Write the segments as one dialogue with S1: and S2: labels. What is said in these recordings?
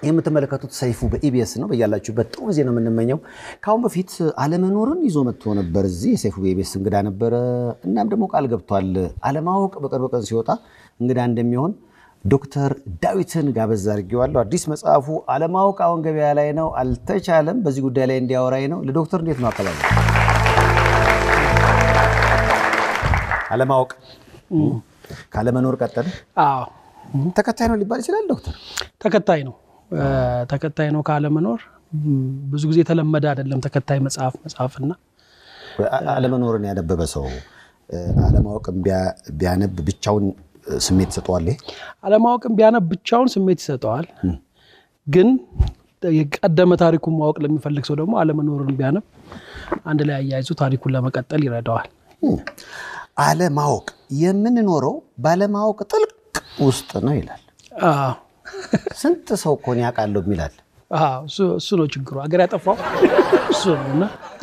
S1: የምትመለከቱት ሰይፉ በኢቢኤስ ነው። በያላችሁበት ጥሩ ጊዜ ነው የምንመኘው። ከአሁን በፊት አለመኖርን ይዞ መጥቶ ነበር። እዚህ የሰይፉ በኢቢኤስ እንግዳ ነበረ። እናም ደግሞ ቃል ገብቷል አለማወቅ በቅርብ ቀን ሲወጣ እንግዳ እንደሚሆን ዶክተር ዳዊትን ጋበዝ አድርጌዋለሁ። አዲስ መጽሐፉ አለማወቅ አሁን ገበያ ላይ ነው። አልተቻለም። በዚህ ጉዳይ ላይ እንዲያወራኝ ነው። ለዶክተር እንዴት ነው አቀባበል? አለማወቅ ካለመኖር ቀጠለ።
S2: አዎ
S1: ተከታይ ነው ሊባል ይችላል ዶክተር?
S2: ተከታይ ነው ተከታይ ነው ካለመኖር ብዙ ጊዜ የተለመደ አይደለም። ተከታይ መጽሐፍ መጽሐፍና
S1: አለመኖርን ያነበበ ሰው አለማወቅን ቢያነብ ብቻውን ስሜት ይሰጠዋል። ይሄ
S2: አለማወቅን ቢያነብ ብቻውን ስሜት ይሰጠዋል። ግን የቀደመ ታሪኩን ማወቅ ለሚፈልግ ሰው ደግሞ አለመኖርን ቢያነብ አንድ ላይ አያይዞ ታሪኩን ለመቀጠል ይረዳዋል።
S1: አለማወቅ የምንኖረው ባለማወቅ ጥልቅ ውስጥ ነው ይላል።
S2: አዎ
S1: ስንት ሰው እኮ እኔ አውቃለሁ የሚላል።
S2: አዎ፣ እሱ- እሱ ነው ችግሩ። ሀገር ያጠፋው እሱ ነው እና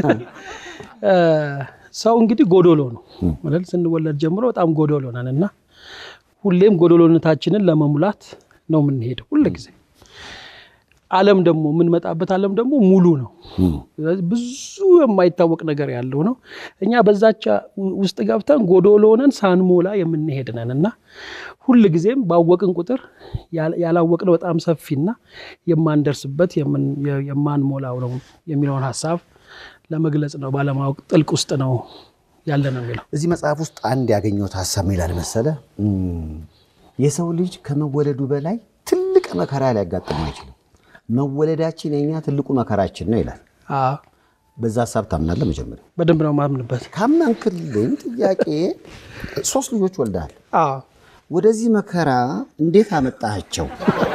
S2: ሰው እንግዲህ ጎዶሎ ነው ማለት ስንወለድ ጀምሮ በጣም ጎዶሎ ነን እና ሁሌም ጎዶሎነታችንን ለመሙላት ነው የምንሄደው ሁል ጊዜ። ዓለም ደግሞ የምንመጣበት ዓለም ደግሞ ሙሉ ነው። ስለዚህ ብዙ የማይታወቅ ነገር ያለው ነው። እኛ በዛቻ ውስጥ ገብተን ጎዶሎ ሆነን ሳንሞላ የምንሄድ ነን እና ሁል ጊዜም ባወቅን ቁጥር ያል- ያላወቅነው በጣም ሰፊና የማንደርስበት የምን- የማንሞላው ነው የሚለውን ሀሳብ ለመግለጽ ነው። ባለማወቅ ጥልቅ ውስጥ ነው ያለ ነው የሚለው
S1: እዚህ መጽሐፍ ውስጥ አንድ ያገኘሁት ሀሳብ ምን ይላል መሰለ? እም፣ የሰው ልጅ ከመወለዱ በላይ ትልቅ መከራ ሊያጋጥመው አይችልም። መወለዳችን የኛ ትልቁ መከራችን ነው ይላል።
S2: አዎ፣
S1: በዛ ሀሳብ ታምናለህ? መጀመሪያ
S2: በደንብ ነው ማምንበት።
S1: ካመንክልኝ ጥያቄ ሶስት ልጆች ወልደሃል።
S2: አዎ
S1: ወደዚህ መከራ እንዴት አመጣሃቸው?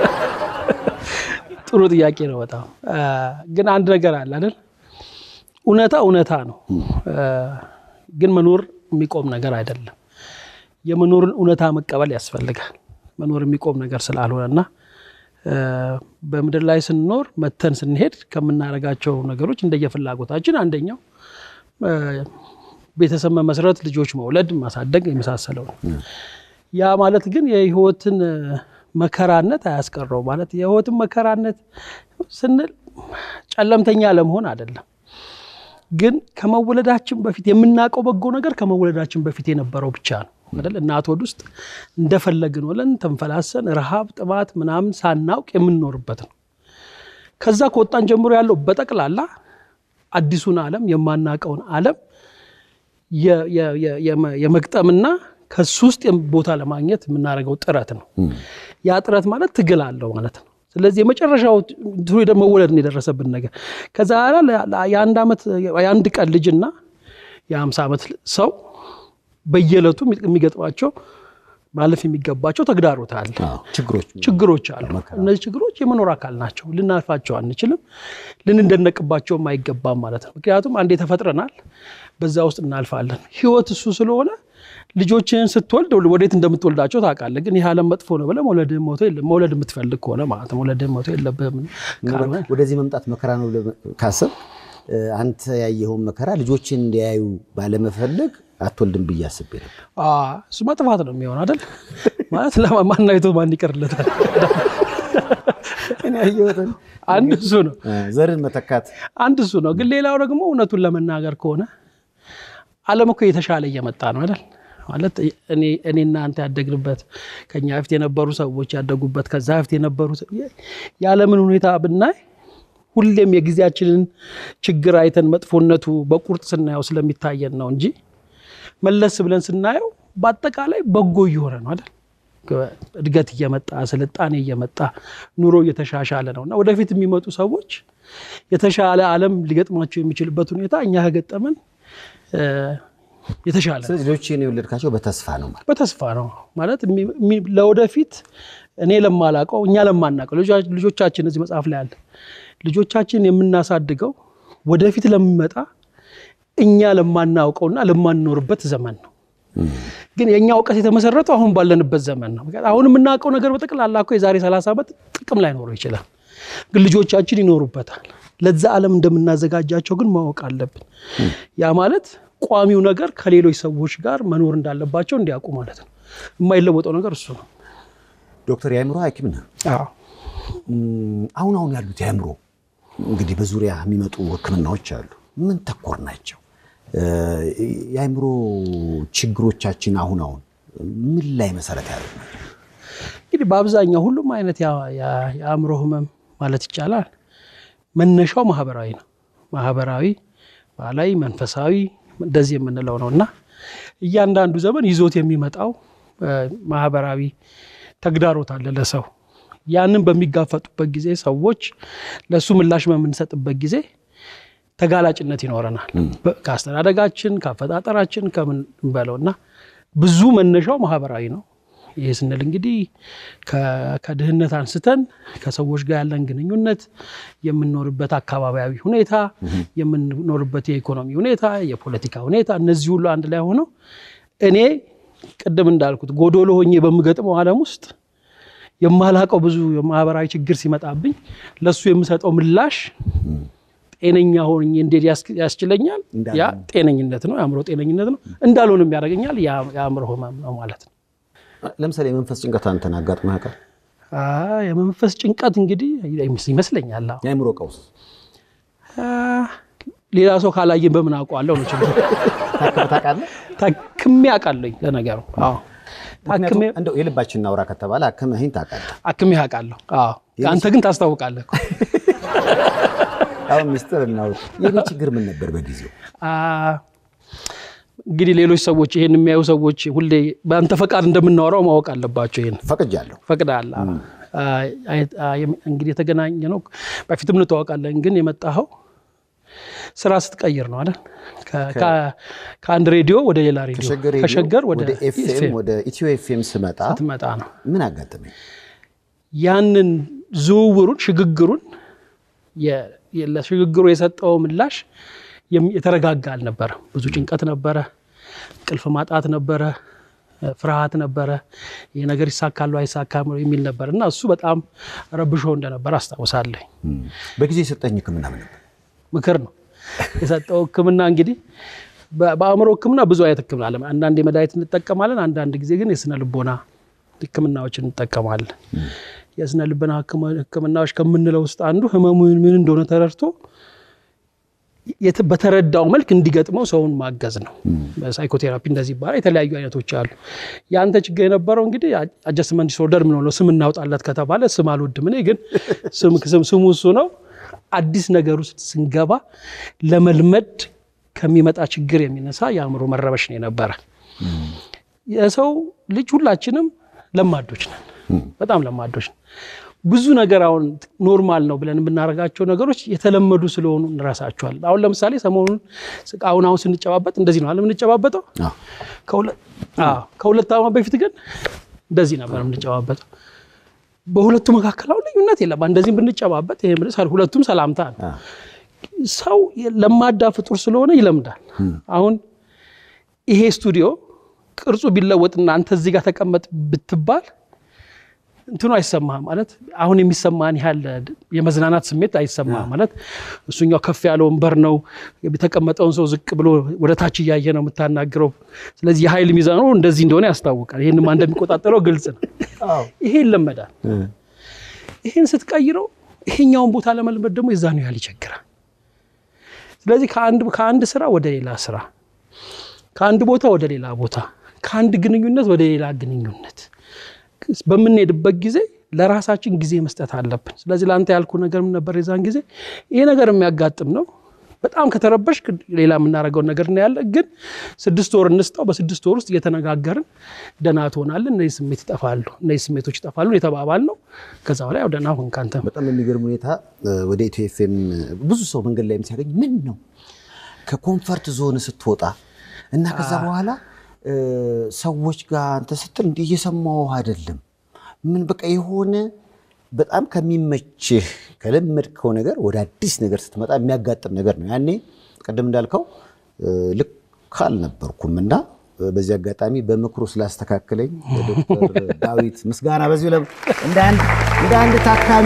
S2: ጥሩ ጥያቄ ነው በጣም አ፣ ግን አንድ ነገር አለ አይደል እውነታ እውነታ ነው አ፣ ግን መኖር የሚቆም ነገር አይደለም የመኖርን እውነታ መቀበል ያስፈልጋል መኖር የሚቆም ነገር ስላልሆነ እና አ፣ በምድር ላይ ስንኖር መተን ስንሄድ ከምናደርጋቸው ነገሮች እንደየፍላጎታችን አንደኛው አ፣ ቤተሰብ መመስረት ልጆች መውለድ ማሳደግ የመሳሰለው ነው ያ ማለት ግን የህይወትን መከራነት አያስቀረው ማለት የህይወትን መከራነት ስንል ጨለምተኛ ለመሆን አይደለም። ግን ከመወለዳችን በፊት የምናውቀው በጎ ነገር ከመወለዳችን በፊት የነበረው ብቻ ነው አይደል? እናት ሆድ ውስጥ እንደፈለግን ወለን ተንፈላሰን ረሃብ፣ ጥማት ምናምን ሳናውቅ የምንኖርበት ነው። ከዛ ከወጣን ጀምሮ ያለው በጠቅላላ አዲሱን ዓለም የማናውቀውን ዓለም የ- የ- የ- የመ- የመግጠምና ከሱ ውስጥ ቦታ ለማግኘት የምናደርገው ጥረት ነው። ያ ጥረት ማለት ትግል አለው ማለት ነው። ስለዚህ የመጨረሻው እንትኑ ሄደ መወለድ ነው የደረሰብን ነገር። ከዛ በኋላ ለ- ለ- የአንድ ዓመት የአንድ ቀን ልጅና የአምሳ ዓመት ሰው በየዕለቱ የሚገጥማቸው ማለፍ የሚገባቸው ተግዳሮት አለ።
S1: ችግሮች
S2: ችግሮች አሉ። እነዚህ ችግሮች የመኖር አካል ናቸው። ልናልፋቸው አንችልም፣ ልንደነቅባቸውም አይገባም ማለት ነው። ምክንያቱም አንዴ ተፈጥረናል፣ በዛ ውስጥ እናልፋለን። ህይወት እሱ ስለሆነ ልጆችህን ስትወልድ ወዴት እንደምትወልዳቸው ታውቃለህ። ግን ይህ ዓለም መጥፎ ነው ብለህ መውለድህን ሞቶ የለም መውለድ የምትፈልግ ከሆነ ማለት ነው መውለድህን ሞቶ የለብህም። ካልሆነ
S1: ወደዚህ መምጣት መከራ ነው ብለህ ካሰብ አንተ ያየኸውን መከራ ልጆችን እንዲያዩ ባለመፈለግ አትወልድም ብዬ አስቤ ነበር።
S2: አዎ፣ እሱማ ጥፋት ነው የሚሆን አይደል? ማለት ለማን አይቶ ማን ይቀርለታል?
S1: እኔ ያየሁትን
S2: አንድ እሱ ነው
S1: ዘርን መተካት
S2: አንድ እሱ ነው። ግን ሌላው ደግሞ እውነቱን ለመናገር ከሆነ ዓለም እኮ የተሻለ እየመጣ ነው አይደል? ማለት እኔ እኔና አንተ ያደግንበት ከኛ በፊት የነበሩ ሰዎች ያደጉበት ከዛ በፊት የነበሩ ሰ- የዓለምን ሁኔታ ብናይ ሁሌም የጊዜያችንን ችግር አይተን መጥፎነቱ በቁርጥ ስናየው ስለሚታየን ነው እንጂ መለስ ብለን ስናየው በአጠቃላይ በጎ እየሆነ ነው አይደል? እድገት እየመጣ ስልጣኔ እየመጣ ኑሮ እየተሻሻለ ነው እና ወደፊት የሚመጡ ሰዎች የተሻለ ዓለም ሊገጥማቸው የሚችልበት ሁኔታ እኛ ከገጠመን እ፣ የተሻለ ነው።
S1: ስለዚህ ልጆችን የወለድካቸው በተስፋ ነው ማለት
S2: በተስፋ ነው ማለት የሚ- የሚ- ለወደፊት እኔ ለማላቀው እኛ ለማናቀው ልጆቻ- ልጆቻችን እዚህ መጽሐፍ ላይ አለ ልጆቻችን የምናሳድገው ወደፊት ለሚመጣ እኛ ለማናውቀውና ለማንኖርበት ዘመን ነው። ግን የእኛ እውቀት የተመሰረተው አሁን ባለንበት ዘመን ነው። ምክንያቱም አሁን የምናውቀው ነገር በጠቅላላ እኮ የዛሬ 30 ዓመት ጥቅም ላይኖረው ይችላል። ግን ልጆቻችን ይኖሩበታል። ለዛ ዓለም እንደምናዘጋጃቸው ግን ማወቅ አለብን። ያ ማለት ቋሚው ነገር ከሌሎች ሰዎች ጋር መኖር እንዳለባቸው እንዲያውቁ ማለት ነው። የማይለወጠው ነገር እሱ ነው።
S1: ዶክተር የአእምሮ ሐኪም ነህ።
S2: አዎ
S1: አሁን አሁን ያሉት የአእምሮ እንግዲህ በዙሪያ የሚመጡ ሕክምናዎች አሉ። ምን ተኮር ናቸው? የአእምሮ ችግሮቻችን አሁን አሁን ምን ላይ መሰረት ያደርግ ናቸው?
S2: እንግዲህ በአብዛኛው ሁሉም አይነት የአእምሮ ህመም ማለት ይቻላል መነሻው ማህበራዊ ነው። ማህበራዊ፣ ባህላዊ፣ መንፈሳዊ እንደዚህ የምንለው ነው እና እያንዳንዱ ዘመን ይዞት የሚመጣው ማህበራዊ ተግዳሮት አለ ለሰው ያንን በሚጋፈጡበት ጊዜ ሰዎች ለእሱ ምላሽ በምንሰጥበት ጊዜ ተጋላጭነት ይኖረናል። ከአስተዳደጋችን፣ ከአፈጣጠራችን ከምን በለው እና ብዙ መነሻው ማህበራዊ ነው። ይህ ስንል እንግዲህ ከድህነት አንስተን ከሰዎች ጋር ያለን ግንኙነት፣ የምንኖርበት አካባቢያዊ ሁኔታ፣ የምንኖርበት የኢኮኖሚ ሁኔታ፣ የፖለቲካ ሁኔታ እነዚህ ሁሉ አንድ ላይ ሆነው እኔ ቅድም እንዳልኩት ጎዶሎ ሆኜ በምገጥመው ዓለም ውስጥ የማላቀው ብዙ የማህበራዊ ችግር ሲመጣብኝ ለእሱ የምሰጠው ምላሽ ጤነኛ ሆኜ እንዴት ያስችለኛል? ያ ጤነኝነት ነው፣ የአእምሮ ጤነኝነት ነው። እንዳልሆንም ያደርገኛል። የአእምሮ ህመም ነው ማለት ነው።
S1: ለምሳሌ የመንፈስ ጭንቀት አንተን አጋጥሞህ ያውቃል?
S2: የመንፈስ ጭንቀት እንግዲህ ይመስለኛል
S1: የአእምሮ ቀውስ
S2: ሌላ ሰው ካላየን በምን አውቀዋለሁ ነው ችግር።
S1: ታውቃለህ?
S2: ታክሜ አውቃለሁኝ ለነገሩ። አዎ
S1: ምክንያቱም እንደው የልባችን እናውራ ከተባለ አክመህኝ ታውቃለህ?
S2: አክሜ አውቃለሁ። አዎ አንተ ግን ታስታውቃለህ እኮ።
S1: አሁን ሚስጥር እናውራ። የኔ ችግር ምን ነበር በጊዜው?
S2: እንግዲህ ሌሎች ሰዎች ይሄን የሚያዩ ሰዎች ሁሌ በአንተ ፈቃድ እንደምናወራው ማወቅ አለባቸው። ይሄን
S1: ፈቅጃለሁ።
S2: ፈቅዳለህ። እንግዲህ የተገናኘ ነው በፊትም እንተዋወቃለን፣ ግን የመጣኸው ስራ ስትቀይር ነው አይደል? ከአንድ ሬዲዮ ወደ ሌላ ሬዲዮ ከሸገር ወደ
S1: ኤፍኤም ወደ ኢትዮ ኤፍኤም ስመጣ
S2: ስትመጣ ነው።
S1: ምን አጋጠመኝ?
S2: ያንን ዝውውሩን ሽግግሩን ለሽግግሩ የሰጠው ምላሽ የተረጋጋ አልነበረ። ብዙ ጭንቀት ነበረ፣ እንቅልፍ ማጣት ነበረ፣ ፍርሃት ነበረ። ይህ ነገር ይሳካሉ አይሳካም የሚል ነበር እና እሱ በጣም ረብሾ እንደነበር አስታውሳለኝ።
S1: በጊዜ የሰጠኝ ሕክምና ምን ነበር?
S2: ምክር ነው የሰጠው ሕክምና እንግዲህ በአእምሮ ሕክምና ብዙ አይነት ሕክምና አለ። አንዳንድ የመድኃኒት እንጠቀማለን፣ አንዳንድ ጊዜ ግን የስነ ልቦና ሕክምናዎችን እንጠቀማለን። የስነ ልቦና ሕክምናዎች ከምንለው ውስጥ አንዱ ህመሙ ምን እንደሆነ ተረድቶ በተረዳው መልክ እንዲገጥመው ሰውን ማገዝ ነው። ሳይኮቴራፒ እንደዚህ ይባላል። የተለያዩ አይነቶች አሉ። የአንተ ችግር የነበረው እንግዲህ አጀስትመንት ዲስኦርደር ምን ሆነው ስም እናውጣለት ከተባለ ስም አልወድም እኔ ግን ስሙ እሱ ነው። አዲስ ነገር ውስጥ ስንገባ ለመልመድ ከሚመጣ ችግር የሚነሳ የአእምሮ መረበሽ ነው የነበረ። የሰው ልጅ ሁላችንም ለማዶች ነን፣ በጣም ለማዶች ነን። ብዙ ነገር አሁን ኖርማል ነው ብለን የምናደርጋቸው ነገሮች የተለመዱ ስለሆኑ እንረሳቸዋለን። አሁን ለምሳሌ ሰሞኑን አሁን አሁን ስንጨባበጥ እንደዚህ ነው አለ የምንጨባበጠው። ከሁለት ዓመት በፊት ግን እንደዚህ ነበር የምንጨባበጠው። በሁለቱ መካከል አሁን ልዩነት የለም። እንደዚህም ብንጨባበጥ ይሄ ሁለቱም ሰላምታ ነው። ሰው ለማዳ ፍጡር ስለሆነ ይለምዳል። አሁን ይሄ ስቱዲዮ ቅርጹ ቢለወጥና አንተ እዚህ ጋር ተቀመጥ ብትባል እንትኑ አይሰማህም ማለት አሁን የሚሰማን ያህል የመዝናናት ስሜት አይሰማህም ማለት እሱኛው ከፍ ያለ ወንበር ነው። የተቀመጠውን ሰው ዝቅ ብሎ ወደ ታች እያየ ነው የምታናግረው። ስለዚህ የኃይል ሚዛኑ እንደዚህ እንደሆነ ያስታውቃል። ይህንማ እንደሚቆጣጠረው ግልጽ ነው። ይሄ ይለመዳል። ይህን ስትቀይረው ይሄኛውን ቦታ ለመልመድ ደግሞ የዛኑ ያህል ይቸግራል። ስለዚህ ከአንድ ስራ ወደ ሌላ ስራ፣ ከአንድ ቦታ ወደ ሌላ ቦታ፣ ከአንድ ግንኙነት ወደ ሌላ ግንኙነት በምንሄድበት ጊዜ ለራሳችን ጊዜ መስጠት አለብን። ስለዚህ ለአንተ ያልኩ ነገር ምን ነበር? የዛን ጊዜ ይሄ ነገር የሚያጋጥም ነው። በጣም ከተረበሽ ሌላ የምናደርገውን ነገር እናያለን። ግን ስድስት ወር እንስጠው። በስድስት ወር ውስጥ እየተነጋገርን ደህና ትሆናለን፣ እነዚህ ስሜት ይጠፋሉ፣ እነዚህ ስሜቶች ይጠፋሉ የተባባል ነው። ከዛ በላይ ያው ደህና ሁን ካንተ።
S1: በጣም የሚገርም ሁኔታ ወደ ኢትዮ ኤፍኤም ብዙ ሰው መንገድ ላይ ሲያገኝ ምን ነው ከኮንፈርት ዞን ስትወጣ እና ከዛ በኋላ ሰዎች ጋር አንተ ስትል እንዲህ እየሰማሁህ አይደለም። ምን በቃ የሆነ በጣም ከሚመችህ ከለመድከው ነገር ወደ አዲስ ነገር ስትመጣ የሚያጋጥም ነገር ነው። ያኔ ቅድም እንዳልከው ልክ አልነበርኩም እና በዚህ አጋጣሚ በምክሩ ስላስተካከለኝ ዶክተር ዳዊት ምስጋና በዚሁ እንደ አንድ ታካሚ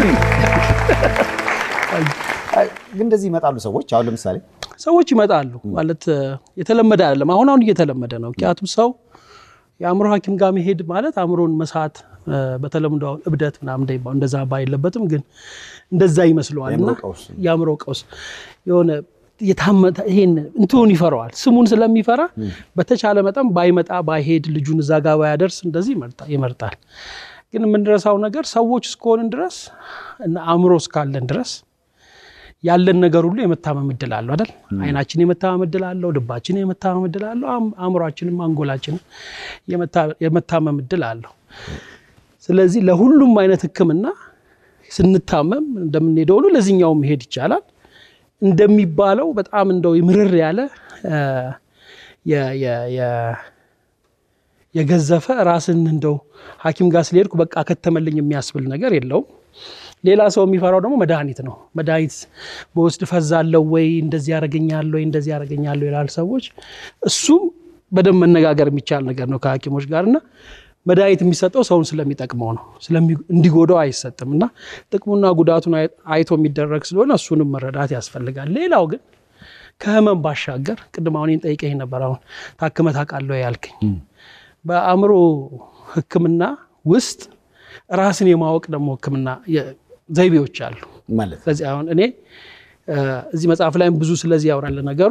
S1: ግን እንደዚህ ይመጣሉ ሰዎች አሁን ለምሳሌ
S2: ሰዎች ይመጣሉ ማለት የተለመደ አይደለም። አሁን አሁን እየተለመደ ነው። ምክንያቱም ሰው የአእምሮ ሐኪም ጋር መሄድ ማለት አእምሮን መሳት በተለምዶ አሁን እብደት ምናምን እንደሚባለው እንደዛ ባይለበትም ግን እንደዛ ይመስለዋል እና
S1: የአእምሮ ቀውስ
S2: የአእምሮ ቀውስ የሆነ የታመተ ይሄን እንትኑን ይፈራዋል። ስሙን ስለሚፈራ በተቻለ መጠን ባይመጣ ባይሄድ ልጁን እዛ ጋር ባያደርስ እንደዚህ ይመርጣ- ይመርጣል። ግን የምንረሳው ነገር ሰዎች እስከሆንን ድረስ እና አእምሮ እስካለን ድረስ ያለን ነገር ሁሉ የመታመም እድል አለው አይደል? አይናችን የመታመም እድል አለው፣ ልባችን የመታመም እድል አለው፣ አም- አእምሯችንም አንጎላችንም የመታ- የመታመም እድል አለው። ስለዚህ ለሁሉም አይነት ሕክምና ስንታመም እንደምንሄደው ሁሉ ለዚህኛው መሄድ ይቻላል። እንደሚባለው በጣም እንደው ምርር ያለ እ፣ የ- የ- የ- የገዘፈ ራስን እንደው ሐኪም ጋር ስለሄድኩ በቃ ከተመልኝ የሚያስብል ነገር የለውም። ሌላ ሰው የሚፈራው ደግሞ መድኃኒት ነው። መድኃኒት በውስድ ፈዛለው ወይ እንደዚህ ያደርገኛል ወይ እንደዚህ ያደርገኛል ይላል ሰዎች። እሱም በደንብ መነጋገር የሚቻል ነገር ነው ከሐኪሞች ጋር እና መድኃኒት የሚሰጠው ሰውን ስለሚጠቅመው ነው፣ ስለሚ- እንዲጎዳው አይሰጥም እና ጥቅሙና ጉዳቱን አይ- አይቶ የሚደረግ ስለሆነ እሱንም መረዳት ያስፈልጋል። ሌላው ግን ከህመም ባሻገር ቅድም አሁን ጠይቀኝ ነበር። አሁን ታክመህ ታውቃለህ ያልከኝ በአእምሮ ሕክምና ውስጥ ራስን የማወቅ ደግሞ ሕክምና የ- ዘይቤዎች አሉ።
S1: ማለት
S2: ስለዚህ አሁን እኔ እ፣ እዚህ መጽሐፍ ላይም ብዙ ስለዚህ ያወራል ነገሩ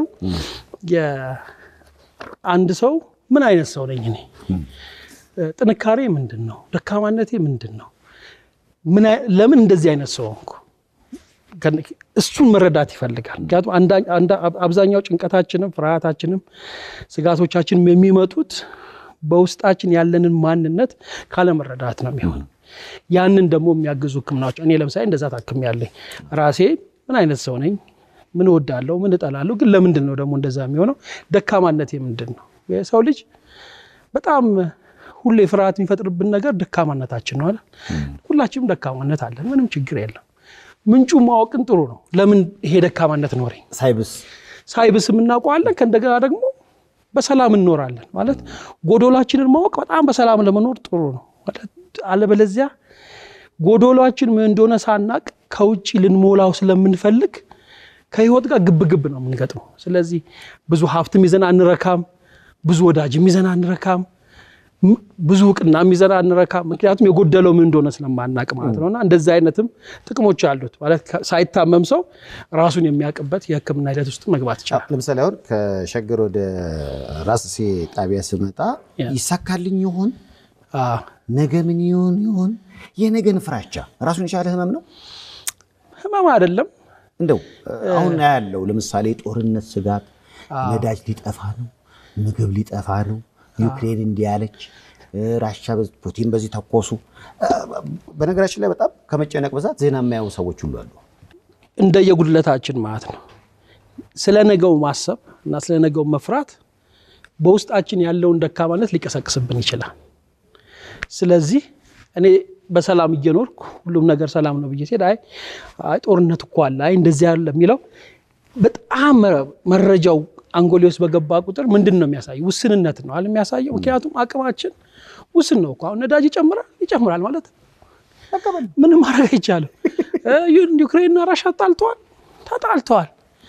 S2: የአንድ ሰው ምን አይነት ሰው ነኝ እኔ እ፣ ጥንካሬ ምንድን ነው? ደካማነቴ ምንድን ነው? ምን አይ- ለምን እንደዚህ አይነት ሰው ሆንኩ? ከን- እሱን መረዳት ይፈልጋል። ምክንያቱም አንዳ- አንዳ- አብዛኛው ጭንቀታችንም ፍርሃታችንም ስጋቶቻችንም የሚመጡት በውስጣችን ያለንን ማንነት ካለመረዳት ነው የሚሆነው። ያንን ደግሞ የሚያግዙ ህክምናዎች እኔ ለምሳሌ እንደዛ ታክም ያለኝ ራሴ ምን አይነት ሰው ነኝ፣ ምን እወዳለሁ፣ ምን እጠላለሁ፣ ግን ለምንድን ነው ደግሞ እንደዛ የሚሆነው? ደካማነቴ ምንድን ነው? የሰው ልጅ በጣም ሁሌ ፍርሃት የሚፈጥርብን ነገር ደካማነታችን ነው አይደል? ሁላችንም ደካማነት አለን፣ ምንም ችግር የለም። ምንጩ ማወቅን ጥሩ ነው። ለምን ይሄ ደካማነት ኖረኝ
S1: ሳይብስ
S2: ሳይብስም እናውቀዋለን። ከእንደገና ደግሞ በሰላም እንኖራለን ማለት ጎዶላችንን ማወቅ በጣም በሰላም ለመኖር ጥሩ ነው ማለት አለበለዚያ ጎዶሏችን ምን እንደሆነ ሳናቅ ከውጭ ልንሞላው ስለምንፈልግ ከህይወት ጋር ግብ ግብ ነው የምንገጥመው። ስለዚህ ብዙ ሀብትም ይዘን አንረካም፣ ብዙ ወዳጅም ይዘን አንረካም፣ ም- ብዙ እውቅና ይዘን አንረካም። ምክንያቱም የጎደለው ምን እንደሆነ ስለማናቅ ማለት ነው። እና እንደዚህ አይነትም ጥቅሞች አሉት ማለት ከ- ሳይታመም ሰው ራሱን የሚያውቅበት የህክምና ሂደት ውስጥ መግባት ይችላል።
S1: ለምሳሌ አሁን ከሸገር ወደ ራስሴ ጣቢያ ስመጣ
S2: ያ።
S1: ይሳካልኝ ይሆን
S2: አዎ።
S1: ነገ ምን ይሆን ይሆን የነገን ፍራቻ ራሱን የቻለ ህመም ነው።
S2: ህመም አይደለም።
S1: እንደው አሁን ያለው ለምሳሌ ጦርነት ስጋት፣ ነዳጅ ሊጠፋ ነው፣ ምግብ ሊጠፋ ነው፣ ዩክሬን እንዲህ ያለች፣ ራሻ በዚህ- ፑቲን በዚህ ተኮሱ። በነገራችን ላይ በጣም ከመጨነቅ ብዛት ዜና የማያዩ ሰዎች ሁሉ አሉ።
S2: እንደየጉድለታችን ማለት ነው። ስለ ነገው ማሰብ እና ስለ ነገው መፍራት በውስጣችን ያለውን ደካማነት ሊቀሰቅስብን ይችላል። ስለዚህ እኔ በሰላም እየኖርኩ ሁሉም ነገር ሰላም ነው ብዬ ሲሄድ አይ አይ ጦርነት እኮ አለ አይ እንደዚህ ያለ የሚለው በጣም መረጃው አንጎሌ ውስጥ በገባ ቁጥር ምንድን ነው የሚያሳየው? ውስንነት ነው አለ የሚያሳየው። ምክንያቱም አቅማችን ውስን ነው እኮ አሁን ነዳጅ ይጨምራል ይጨምራል ማለት ነው። ምንም ማድረግ አይቻልም። እ ዩክሬንና ራሻ ተጣልተዋል ተጣልተዋል።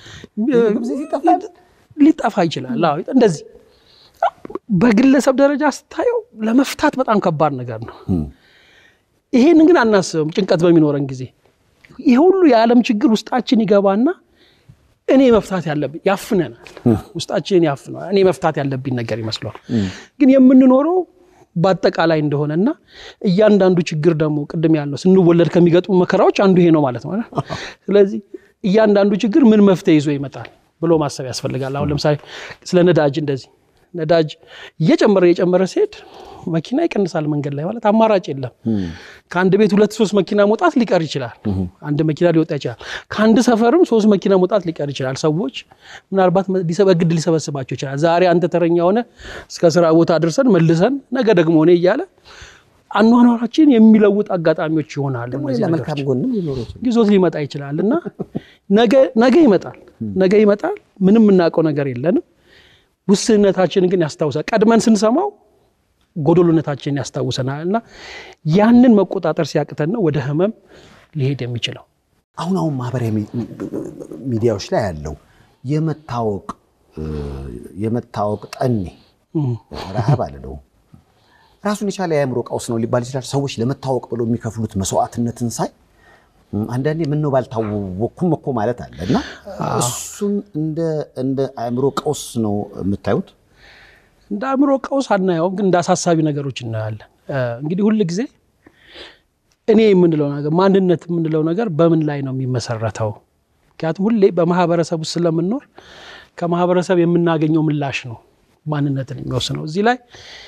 S2: ሊጠፋ ይችላል። አዎ እንደዚህ በግለሰብ ደረጃ ስታየው ለመፍታት በጣም ከባድ ነገር ነው። ይሄንን ግን አናስብም። ጭንቀት በሚኖረን ጊዜ ይሄ ሁሉ የዓለም ችግር ውስጣችን ይገባና እኔ መፍታት ያለብኝ ያፍነናል። ውስጣችንን ያፍነዋል። እኔ መፍታት ያለብኝ ነገር ይመስለዋል። ግን የምንኖረው በአጠቃላይ እንደሆነና እያንዳንዱ ችግር ደግሞ ቅድም ያልነው ስንወለድ ከሚገጥሙ መከራዎች አንዱ ይሄ ነው ማለት ነው። ስለዚህ እያንዳንዱ ችግር ምን መፍትሄ ይዞ ይመጣል ብሎ ማሰብ ያስፈልጋል። አሁን ለምሳሌ ስለ ነዳጅ እንደዚህ ነዳጅ እየጨመረ እየጨመረ ሲሄድ መኪና ይቀንሳል መንገድ ላይ ማለት አማራጭ የለም። ከአንድ ቤት ሁለት ሶስት መኪና መውጣት ሊቀር ይችላል። አንድ መኪና ሊወጣ ይችላል። ከአንድ ሰፈርም ሶስት መኪና መውጣት ሊቀር ይችላል። ሰዎች ምናልባት በግድ ሊሰበስባቸው ይችላል። ዛሬ አንተ ተረኛ ሆነ እስከ ስራ ቦታ አድርሰን መልሰን ነገ ደግሞ ሆነ እያለ አኗኗራችን የሚለውጥ አጋጣሚዎች ይሆናሉ። እነዚህ ነገሮች
S1: መልካም ጎንም ሊኖሩ ይችላል።
S2: ይዞት ሊመጣ ይችላል እና ነገ ይመጣል ነገ ይመጣል። ምንም የምናውቀው ነገር የለንም። ውስንነታችንን ግን ያስታውሳል። ቀድመን ስንሰማው ጎዶሎነታችንን ያስታውሰናል እና ያንን መቆጣጠር ሲያቅተን ነው ወደ ህመም ሊሄድ የሚችለው።
S1: አሁን አሁን ማህበራዊ ሚዲያዎች ላይ ያለው የመታወቅ የመታወቅ ጠኔ ረሃብ አልለውም ራሱን የቻለ የአእምሮ ቀውስ ነው ሊባል ይችላል። ሰዎች ለመታወቅ ብለው የሚከፍሉት መስዋዕትነትን ሳይ አንዳንዴ ምነው ባልታወቅኩም እኮ ማለት አለ እና እሱን እንደ አእምሮ ቀውስ ነው የምታዩት?
S2: እንደ አእምሮ ቀውስ አናየውም፣ ግን እንደ አሳሳቢ ነገሮች እናያለን። እንግዲህ ሁል ጊዜ እኔ የምንለው ነገር ማንነት የምንለው ነገር በምን ላይ ነው የሚመሰረተው? ምክንያቱም ሁሌ በማህበረሰብ ውስጥ ስለምንኖር ከማህበረሰብ የምናገኘው ምላሽ ነው ማንነትን የሚወስነው። እዚህ ላይ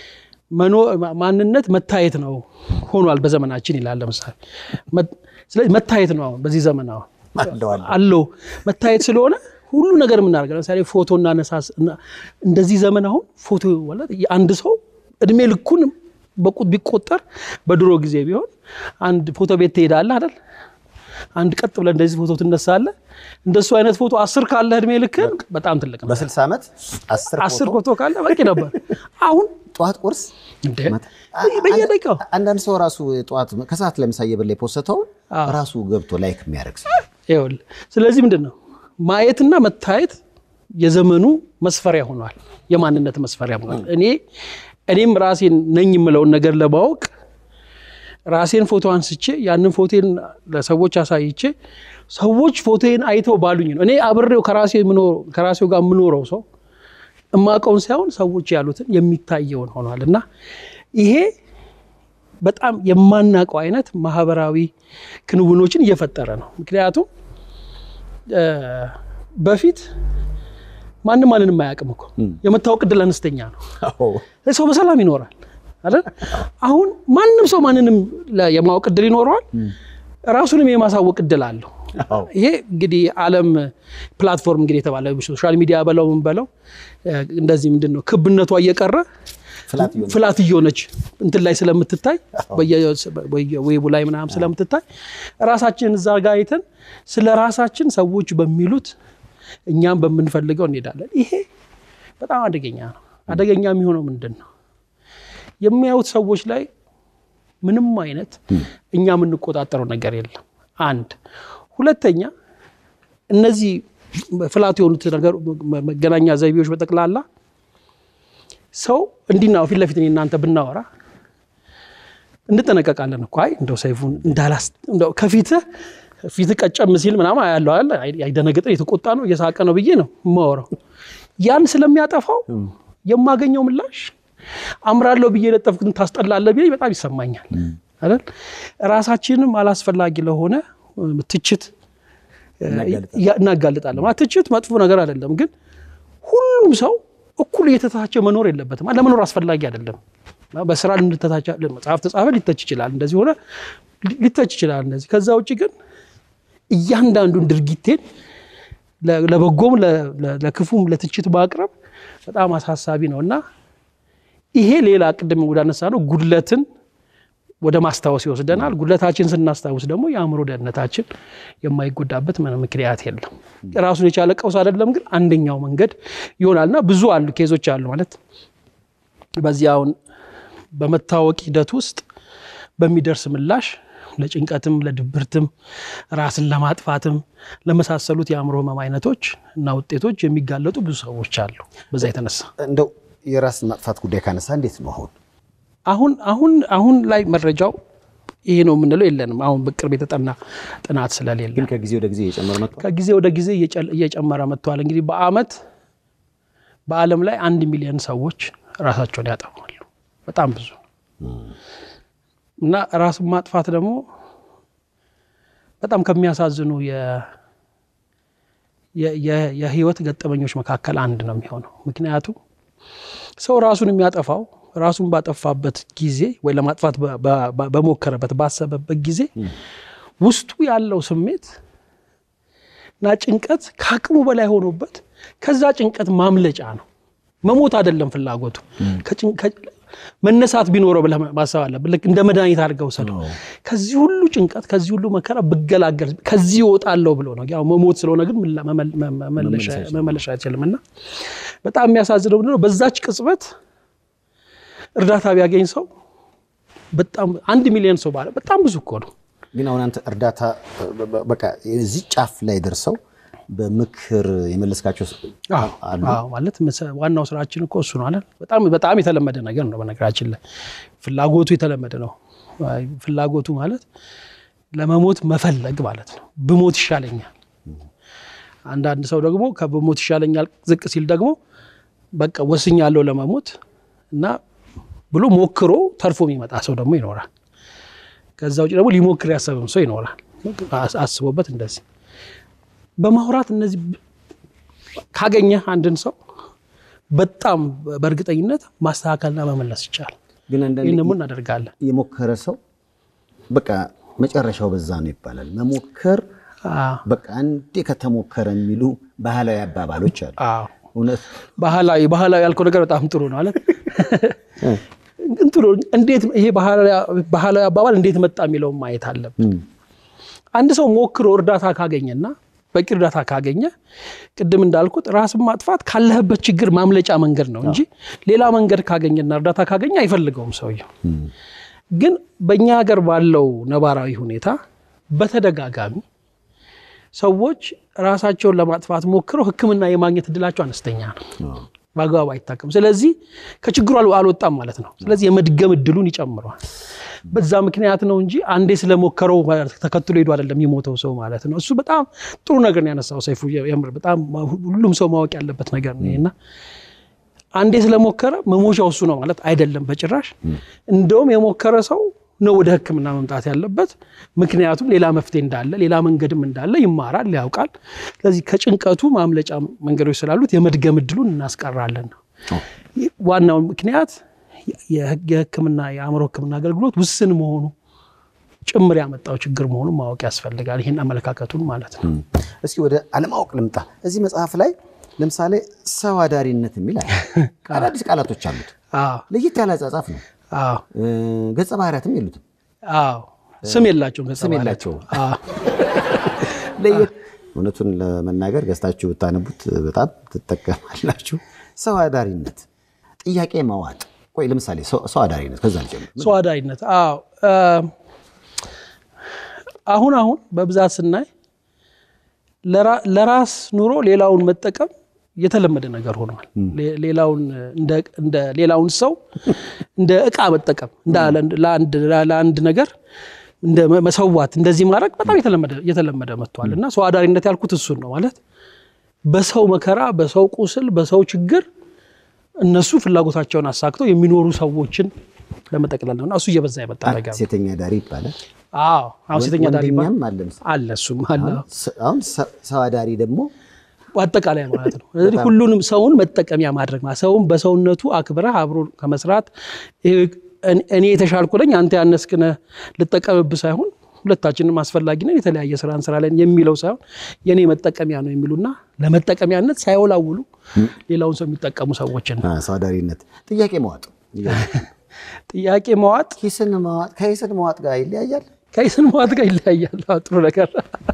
S2: ማንነት መታየት ነው ሆኗል በዘመናችን ይላል። ለምሳሌ ስለዚህ መታየት ነው አሁን በዚህ ዘመን አሁን አለው መታየት ስለሆነ ሁሉ ነገር የምናደርገው ለምሳሌ ፎቶ እናነሳስ እንደዚህ ዘመን አሁን ፎቶ አንድ ሰው እድሜ ልኩን በቁጥ ቢቆጠር በድሮ ጊዜ ቢሆን አንድ ፎቶ ቤት ትሄዳለህ አይደል? አንድ ቀጥ ብለህ እንደዚህ ፎቶ ትነሳለህ። እንደሱ አይነት ፎቶ አስር ካለ እድሜ ልክን በጣም ትልቅ ነው።
S1: በስልሳ ዓመት
S2: አስር ፎቶ ካለ በቂ ነበር። አሁን
S1: ጠዋት ቁርስ
S2: በየደቂቃው
S1: አንዳንድ ሰው ራሱ ጠዋት ከሰዓት ለምሳ እየበላ የፖሰተውን ራሱ ገብቶ ላይክ የሚያደርግ ሰው
S2: ይኸውልህ። ስለዚህ ምንድን ነው ማየትና መታየት የዘመኑ መስፈሪያ ሆኗል፣ የማንነት መስፈሪያ ሆኗል። እኔ እኔም ራሴን ነኝ የምለውን ነገር ለማወቅ ራሴን ፎቶ አንስቼ ያንን ፎቴን ለሰዎች አሳይቼ ሰዎች ፎቶን አይተው ባሉኝ ነው እኔ አብሬው ከራሴው ጋር የምኖረው ሰው እማቀውን ሳይሆን ሰዎች ያሉትን የሚታየውን ሆኗል። እና ይሄ በጣም የማናውቀው አይነት ማህበራዊ ክንውኖችን እየፈጠረ ነው። ምክንያቱም በፊት ማንም ማንንም አያውቅም እኮ የመታወቅ ዕድል አነስተኛ ነው። ሰው በሰላም ይኖራል አይደል? አሁን ማንም ሰው ማንንም የማወቅ ዕድል ይኖረዋል፣ ራሱንም የማሳወቅ ዕድል አለው። ይሄ እንግዲህ ዓለም ፕላትፎርም እንግዲህ የተባለ ሶሻል ሚዲያ በለው ምን በለው እንደዚህ ምንድን ነው ክብነቷ እየቀረ ፍላት እየሆነች እንትን ላይ ስለምትታይ በየዌቡ ላይ ምናምን ስለምትታይ ራሳችን እዛ ጋ አይተን ስለ ራሳችን ሰዎች በሚሉት እኛም በምንፈልገው እንሄዳለን። ይሄ በጣም አደገኛ ነው። አደገኛ የሚሆነው ምንድን ነው? የሚያዩት ሰዎች ላይ ምንም አይነት እኛ የምንቆጣጠረው ነገር የለም። አንድ ሁለተኛ፣ እነዚህ ፍላት የሆኑት መገናኛ ዘይቤዎች በጠቅላላ ሰው እንዲና ፊት ለፊት እናንተ ብናወራ እንጠነቀቃለን እኮ አይ እንደው ሰይፉን እንዳላስ እንደው ከፊትህ ፊት ቀጨም ሲል ምናምን ያለው አለ አይደነግጥ የተቆጣ ነው እየሳቀ ነው ብዬ ነው የማወራው። ያን ስለሚያጠፋው የማገኘው ምላሽ አምራለሁ ብዬ የለጠፍኩትን ታስጠላለህ ብዬ በጣም ይሰማኛል አይደል። ራሳችንም አላስፈላጊ ለሆነ ትችት እናጋልጣለን። ማለት ትችት መጥፎ ነገር አይደለም፣ ግን ሁሉም ሰው እኩል እየተታቸ መኖር የለበትም። ለመኖር አስፈላጊ አይደለም። በስራ ልንተታቸ መጽሐፍ ተጻፈ ሊተች ይችላል፣ እንደዚህ ሆነ ሊተች ይችላል። እንደዚህ ከዛ ውጭ ግን እያንዳንዱን ድርጊቴን ለበጎም ለክፉም ለትችት ማቅረብ በጣም አሳሳቢ ነው እና ይሄ ሌላ ቅድም ወዳነሳ ነው ጉድለትን ወደ ማስታወስ ይወስደናል። ጉድለታችን ስናስታውስ ደግሞ የአእምሮ ደህንነታችን የማይጎዳበት ምንም ምክንያት የለም። ራሱን የቻለ ቀውስ አይደለም፣ ግን አንደኛው መንገድ ይሆናል እና ብዙ አሉ ኬዞች አሉ ማለት በዚህ አሁን በመታወቅ ሂደት ውስጥ በሚደርስ ምላሽ ለጭንቀትም ለድብርትም ራስን ለማጥፋትም ለመሳሰሉት የአእምሮ ህመም አይነቶች እና ውጤቶች የሚጋለጡ ብዙ ሰዎች አሉ። በዛ የተነሳ
S1: እንደው የራስ ማጥፋት ጉዳይ ካነሳ እንዴት ነው አሁን
S2: አሁን አሁን አሁን ላይ መረጃው ይሄ ነው የምንለው የለንም። አሁን በቅርብ የተጠና ጥናት ስለሌለ
S1: ግን ከጊዜ ወደ ጊዜ እየጨመረ መጥቷል።
S2: ከጊዜ ወደ ጊዜ እየጨመረ መጥተዋል። እንግዲህ በአመት በዓለም ላይ አንድ ሚሊዮን ሰዎች ራሳቸውን ያጠፋሉ። በጣም ብዙ እና ራስን ማጥፋት ደግሞ በጣም ከሚያሳዝኑ የህይወት ገጠመኞች መካከል አንድ ነው የሚሆነው። ምክንያቱም ሰው ራሱን የሚያጠፋው ራሱን ባጠፋበት ጊዜ ወይ ለማጥፋት በሞከረበት ባሰበበት ጊዜ ውስጡ ያለው ስሜት እና ጭንቀት ከአቅሙ በላይ ሆኖበት ከዛ ጭንቀት ማምለጫ ነው። መሞት አይደለም ፍላጎቱ። መነሳት ቢኖረው ብለህ ማሰብ አለብህ። ልክ እንደ መድኃኒት አድርገው ውሰደው። ከዚህ ሁሉ ጭንቀት ከዚህ ሁሉ መከራ ብገላገል ከዚህ እወጣለሁ ብሎ ነው። ያው መሞት ስለሆነ ግን መመለሻ አይችልም። እና በጣም የሚያሳዝነው ምንድን ነው በዛች ቅጽበት እርዳታ ቢያገኝ ሰው በጣም አንድ ሚሊዮን ሰው ባለ በጣም ብዙ እኮ ነው።
S1: ግን አሁን አንተ እርዳታ በቃ የዚህ ጫፍ ላይ ደርሰው በምክር የመለስካቸው
S2: አዎ፣
S1: አሉ?
S2: አዎ፣ ማለት መሰ- ዋናው ስራችን እኮ እሱ ነው አለ። በጣም በጣም የተለመደ ነገር ነው። በነገራችን ላይ ፍላጎቱ የተለመደ ነው። አይ፣ ፍላጎቱ ማለት ለመሞት መፈለግ ማለት ነው። ብሞት ይሻለኛል። አንዳንድ ሰው ደግሞ ከብሞት ይሻለኛል ዝቅ ሲል ደግሞ በቃ ወስኛለሁ ለመሞት እና ብሎ ሞክሮ ተርፎ የሚመጣ ሰው ደግሞ ይኖራል። ከዛ ውጭ ደግሞ ሊሞክር ያሰብም ሰው ይኖራል። አስ- አስቦበት እንደዚህ በማውራት እነዚህ ካገኘህ አንድን ሰው በጣም በእርግጠኝነት ማስተካከልና መመለስ ይቻላል።
S1: ግን አንዳንዴ
S2: ይህን ደግሞ እናደርጋለን።
S1: የሞከረ ሰው በቃ መጨረሻው በዛ ነው ይባላል። መሞከር
S2: አዎ፣
S1: በቃ አንዴ ከተሞከረ የሚሉ ባህላዊ አባባሎች አሉ።
S2: አዎ።
S1: እውነት
S2: ባህላዊ ባህላዊ ያልከው ነገር በጣም ጥሩ ነው አለ። ግን ጥሩ እንዴት ይሄ ባህላዊ- ባህላዊ አባባል እንዴት መጣ የሚለውን ማየት አለብን። አንድ ሰው ሞክሮ እርዳታ ካገኘና በቂ እርዳታ ካገኘ ቅድም እንዳልኩት ራስን ማጥፋት ካለህበት ችግር ማምለጫ መንገድ ነው እንጂ ሌላ መንገድ ካገኘና እርዳታ ካገኘ አይፈልገውም ሰውየው። ግን በእኛ ሀገር ባለው ነባራዊ ሁኔታ በተደጋጋሚ ሰዎች ራሳቸውን ለማጥፋት ሞክረው ሕክምና የማግኘት እድላቸው አነስተኛ ነው። በአግባቡ አይታከም። ስለዚህ ከችግሩ አል- አልወጣም ማለት ነው። ስለዚህ የመድገም እድሉን ይጨምረዋል። በዛ ምክንያት ነው እንጂ አንዴ ስለሞከረው ተከትሎ ሄዶ አይደለም የሞተው ሰው ማለት ነው። እሱ በጣም ጥሩ ነገር ነው ያነሳው ሰይፉ። የምር በጣም ሁሉም ሰው ማወቅ ያለበት ነገር ነው እና አንዴ ስለሞከረ መሞቻው እሱ ነው ማለት አይደለም በጭራሽ። እንደውም የሞከረ ሰው ነው ወደ ሕክምና መምጣት ያለበት። ምክንያቱም ሌላ መፍትሄ እንዳለ ሌላ መንገድም እንዳለ ይማራል፣ ያውቃል። ስለዚህ ከጭንቀቱ ማምለጫ መንገዶች ስላሉት የመድገም እድሉን እናስቀራለን ነው ዋናው ምክንያት። የሕክምና የአእምሮ ሕክምና አገልግሎት ውስን መሆኑ ጭምር ያመጣው ችግር መሆኑን ማወቅ ያስፈልጋል። ይህን አመለካከቱን ማለት ነው።
S1: እስኪ ወደ አለማወቅ ልምጣ። እዚህ መጽሐፍ ላይ ለምሳሌ ሰው አዳሪነት የሚል አለ። አዳዲስ ቃላቶች አሉት።
S2: አዎ
S1: ለየት ያለ አጻጻፍ ነው።
S2: አዎ
S1: እ፣ ገጸ ባህሪያትም የሉትም፣
S2: አዎ ስም የላቸውም ገጸ
S1: ስም
S2: ባህሪያት።
S1: የላቸውም።
S2: አዎ
S1: ለየት እውነቱን ለመናገር ገዝታችሁ ብታነቡት በጣም ትጠቀማላችሁ። ሰው አዳሪነት፣ ጥያቄ ማዋጥ። ቆይ ለምሳሌ ሰው ሰው አዳሪነት ከዛ ልጀምር።
S2: ሰው አዳሪነት አዎ እ፣ አሁን አሁን በብዛት ስናይ ለራ- ለራስ ኑሮ ሌላውን መጠቀም የተለመደ ነገር ሆኗል። ሌ- ሌላውን እንደ- እንደ ሌላውን ሰው እንደ እቃ መጠቀም እንደ ለአንድ ለአንድ ነገር እንደ መ- መሰዋት እንደዚህ ማድረግ በጣም የተለመደ የተለመደ መጥቷል እና ሰው አዳሪነት ያልኩት እሱን ነው ማለት በሰው መከራ፣ በሰው ቁስል፣ በሰው ችግር እነሱ ፍላጎታቸውን አሳክተው የሚኖሩ ሰዎችን ለመጠቅለል ነው እና እሱ እየበዛ የመጣ ነገር ነው።
S1: ሴተኛ ዳሪ ይባላል።
S2: አዎ አሁን ሴተኛ ዳሪ ይባላል።
S1: ወንደኛም አለ መሰለኝ።
S2: አለ እሱም አለ
S1: ስ- አሁን ሰ- ሰው አዳሪ ደግሞ
S2: አጠቃላይ ማለት ነው። ስለዚህ ሁሉንም ሰውን መጠቀሚያ ማድረግ ማለት ሰውን በሰውነቱ አክብረህ አብሮ ከመስራት ይሄ እኔ- እኔ የተሻልኩ ነኝ አንተ ያነስክ ነህ ልጠቀምብህ ሳይሆን ሁለታችንም አስፈላጊ ነን የተለያየ ስራ እንሰራለን የሚለው ሳይሆን የእኔ መጠቀሚያ ነው የሚሉና ለመጠቀሚያነት ሳይወላውሉ ሌላውን ሰው የሚጠቀሙ ሰዎችን
S1: አ፣ ሰው አዳሪነት፣ ጥያቄ መዋጥ፣
S2: ጥያቄ መዋጥ
S1: ኪስን መዋጥ ከኪስን መዋጥ ጋር ይለያያል።
S2: ከይስን መዋጥ ጋር ይለያያል። አዎ፣ ጥሩ ነገር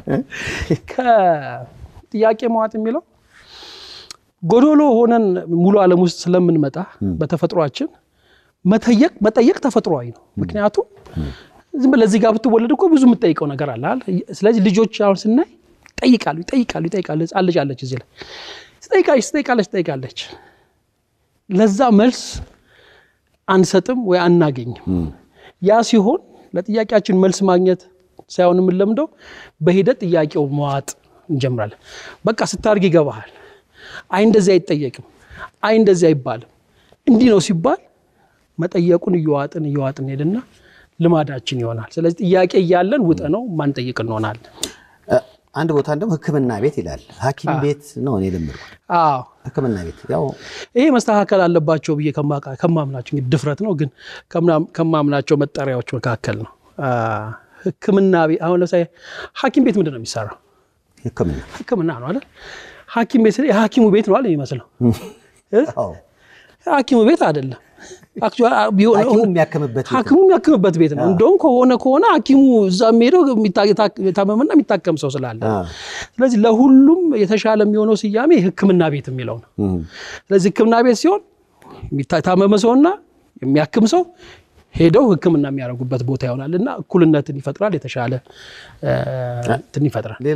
S2: ከጥያቄ መዋጥ የሚለው ጎዶሎ ሆነን ሙሉ ዓለም ውስጥ ስለምንመጣ በተፈጥሯችን መጠየቅ መጠየቅ ተፈጥሯዊ ነው። ምክንያቱም ዝም ብለህ እዚህ ጋር ብትወለድ እኮ ብዙ የምትጠይቀው ነገር አለ አይደል? ስለዚህ ልጆች አሁን ስናይ ይጠይቃሉ ይጠይቃሉ ይጠይቃሉ። ሕፃን ልጅ አለች እዚህ ላይ ትጠይቃለች ትጠይቃለች ትጠይቃለች። ለዛ መልስ አንሰጥም ወይ አናገኝም። ያ ሲሆን ለጥያቄያችን መልስ ማግኘት ሳይሆን የምንለምደው በሂደት ጥያቄው መዋጥ እንጀምራለን። በቃ ስታርግ ይገባሃል። አይ እንደዚህ አይጠየቅም፣ አይ እንደዚህ አይባልም፣ እንዲህ ነው ሲባል መጠየቁን እየዋጥን እየዋጥን ሄድና ልማዳችን ይሆናል። ስለዚህ ጥያቄ እያለን ውጠ ነው ማንጠይቅ እንሆናለን።
S1: እ፣ አንድ ቦታ እንደውም ሕክምና ቤት ይላል። ሐኪም ቤት ነው እኔ የለመድኩት።
S2: አዎ
S1: ሕክምና ቤት ያው
S2: ይሄ መስተካከል አለባቸው ብዬ ከማ- ከማምናቸው እንግዲህ ድፍረት ነው፣ ግን ከምና- ከማምናቸው መጠሪያዎች መካከል ነው። አ፣ ሕክምና ቤት አሁን ለምሳሌ ሐኪም ቤት ምንድን ነው የሚሰራው?
S1: ሕክምና
S2: ሕክምና ነው አይደል? ሐኪም ቤት ስል የሐኪሙ ቤት ነው አለ የሚመስለው። እ?
S1: አዎ፣
S2: ሐኪሙ ቤት አይደለም። Actually ቢሆን-
S1: ሐኪሙ የሚያክምበት ቤት
S2: ሐኪሙ የሚያክምበት ቤት ነው። እንደውም ከሆነ ከሆነ ሐኪሙ እዛ የሚሄደው የሚታ- የታ- የታመመና የሚታከም ሰው ስላለ
S1: አ፣
S2: ስለዚህ ለሁሉም የተሻለ የሚሆነው ስያሜ ሕክምና ቤት የሚለው ነው።
S1: እም፣
S2: ስለዚህ ሕክምና ቤት ሲሆን የሚታ- የታመመ ሰውና የሚያክም ሰው ሄደው ሕክምና የሚያደርጉበት ቦታ ይሆናል እና እኩልነትን ይፈጥራል፣ የተሻለ እ፣ እንትን ይፈጥራል።
S1: ሌላው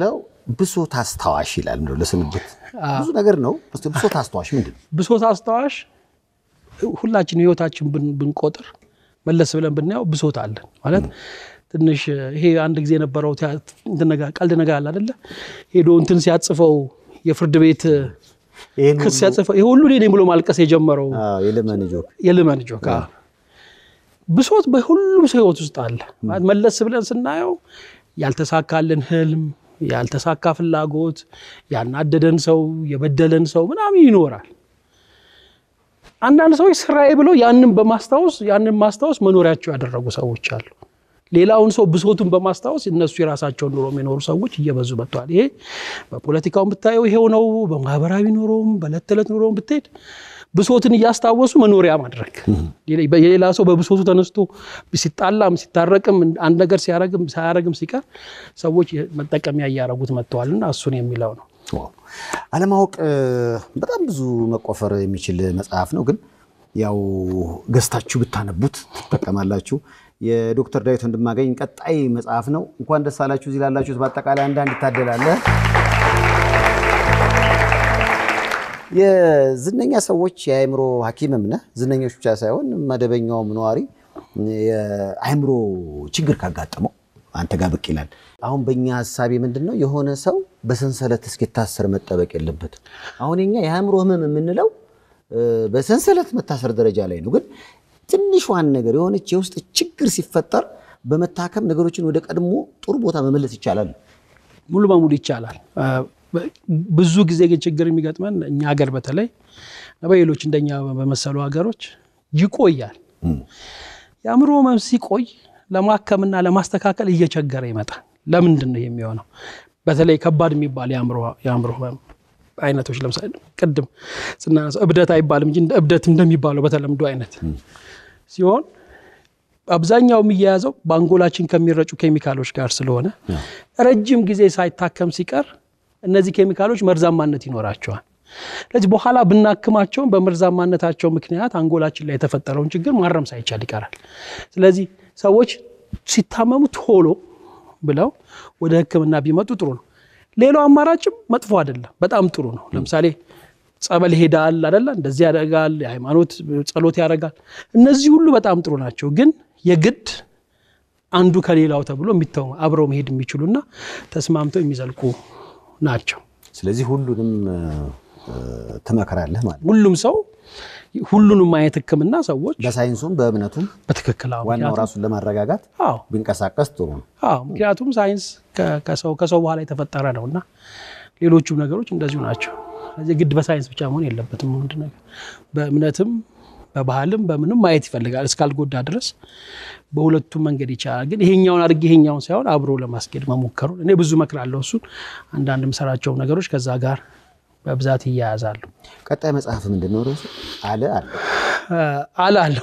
S1: ብሶት አስታዋሽ ይላል እንደው ለስንብት ብዙ ነገር ነው። እስቲ ብሶት አስታዋሽ ምንድን ነው?
S2: ብሶት አስታዋሽ ሁላችን ህይወታችን ብን- ብንቆጥር መለስ ብለን ብናየው ብሶት አለን ማለት ትንሽ ይሄ አንድ ጊዜ የነበረው ቲያ- እንትን ነገር ቀልድ ነገር አለ አይደለ? ሄዶ እንትን ሲያጽፈው የፍርድ ቤት
S1: ይህን
S2: ክስ ሲያጽፈው ይሄ ሁሉ እኔ ነኝ ብሎ ማልቀስ የጀመረው
S1: የለመን ጆክ
S2: የልመን ጆካ ብሶት በሁሉም ሰው ህይወት ውስጥ አለ። ማለት መለስ ብለን ስናየው ያልተሳካልን ህልም፣ ያልተሳካ ፍላጎት፣ ያናደደን ሰው፣ የበደለን ሰው ምናምን ይኖራል። አንዳንድ ሰዎች ስራዬ ብለው ያንን በማስታወስ ያንን ማስታወስ መኖሪያቸው ያደረጉ ሰዎች አሉ። ሌላውን ሰው ብሶቱን በማስታወስ እነሱ የራሳቸውን ኑሮ የሚኖሩ ሰዎች እየበዙ መጥተዋል። ይሄ በፖለቲካውን ብታየው ይሄው ነው። በማህበራዊ ኑሮም በዕለት ተዕለት ኑሮም ብትሄድ ብሶትን እያስታወሱ መኖሪያ ማድረግ የሌላ ሰው በብሶቱ ተነስቶ ሲጣላም ሲታረቅም አንድ ነገር ሲያረግም ሳያረግም ሲቀር ሰዎች መጠቀሚያ እያረጉት መጥተዋልና እሱን የሚለው ነው።
S1: አለማወቅ በጣም ብዙ መቆፈር የሚችል መጽሐፍ ነው። ግን ያው ገዝታችሁ ብታነቡት ትጠቀማላችሁ። የዶክተር ዳዊት ወንድማገኝ ቀጣይ መጽሐፍ ነው። እንኳን ደስ አላችሁ እዚህ ላላችሁት በአጠቃላይ አንዳንድ ይታደላለ። የዝነኛ ሰዎች የአእምሮ ሐኪምም ነህ። ዝነኞች ብቻ ሳይሆን መደበኛውም ነዋሪ የአእምሮ ችግር ካጋጠመው አንተ ጋር ብቅ ይላል። አሁን በእኛ ሀሳቤ ምንድን ነው የሆነ ሰው በሰንሰለት እስኪታሰር መጠበቅ የለበትም። አሁን የኛ የአእምሮ ህመም የምንለው በሰንሰለት መታሰር ደረጃ ላይ ነው። ግን ትንሿን ነገር የሆነች የውስጥ ችግር ሲፈጠር በመታከም ነገሮችን ወደ ቀድሞ ጥሩ ቦታ መመለስ ይቻላል።
S2: ሙሉ በሙሉ ይቻላል። ብዙ ጊዜ ግን ችግር የሚገጥመን እኛ ሀገር በተለይ በሌሎች እንደኛ በመሰሉ ሀገሮች ይቆያል። የአእምሮ ህመም ሲቆይ ለማከምና ለማስተካከል እየቸገረ ይመጣል። ለምንድን ነው የሚሆነው? በተለይ ከባድ የሚባል የአእምሮ ህመም አይነቶች ለምሳሌ ቅድም ስናነሳው እብደት አይባልም እንጂ እብደት እንደሚባለው በተለምዶ አይነት ሲሆን አብዛኛው የሚያያዘው በአንጎላችን ከሚረጩ ኬሚካሎች ጋር ስለሆነ ረጅም ጊዜ ሳይታከም ሲቀር እነዚህ ኬሚካሎች መርዛማነት ይኖራቸዋል። ስለዚህ በኋላ ብናክማቸውን በመርዛማነታቸው ምክንያት አንጎላችን ላይ የተፈጠረውን ችግር ማረም ሳይቻል ይቀራል። ስለዚህ ሰዎች ሲታመሙ ቶሎ ብለው ወደ ሕክምና ቢመጡ ጥሩ ነው። ሌላው አማራጭም መጥፎ አይደለም፣ በጣም ጥሩ ነው። ለምሳሌ ጸበል ይሄዳል አይደለ? እንደዚህ ያደርጋል፣ የሃይማኖት ጸሎት ያደርጋል። እነዚህ ሁሉ በጣም ጥሩ ናቸው። ግን የግድ አንዱ ከሌላው ተብሎ የሚተው አብረው መሄድ የሚችሉና ተስማምተው የሚዘልቁ ናቸው።
S1: ስለዚህ ሁሉንም ትመክራለህ ማለት ነው።
S2: ሁሉም ሰው ሁሉንም አይነት ህክምና ሰዎች
S1: በሳይንሱም በእምነቱም
S2: በትክክል አዎ፣
S1: ዋናው
S2: ምክንያቱም-
S1: ራሱን ለማረጋጋት
S2: አዎ
S1: ቢንቀሳቀስ ጥሩ ነው።
S2: አዎ ምክንያቱም ሳይንስ ከ- ከሰው ከሰው በኋላ የተፈጠረ ነው እና ሌሎቹም ነገሮች እንደዚሁ ናቸው። ስለዚህ ግድ በሳይንስ ብቻ መሆን የለበትም። አንድ ነገር በእምነትም በባህልም በምንም ማየት ይፈልጋል እስካልጎዳ ድረስ በሁለቱም መንገድ ይቻላል። ግን ይሄኛውን አድርጌ ይሄኛውን ሳይሆን አብሮ ለማስኬድ መሞከሩ እኔ ብዙ እመክራለሁ። እሱን አንዳንድ የምሰራቸው ነገሮች ከዛ ጋር በብዛት ይያያዛሉ።
S1: ቀጣይ መጽሐፍ ምንድን ነው ርዕሱ? አለ አለ
S2: አላለሁ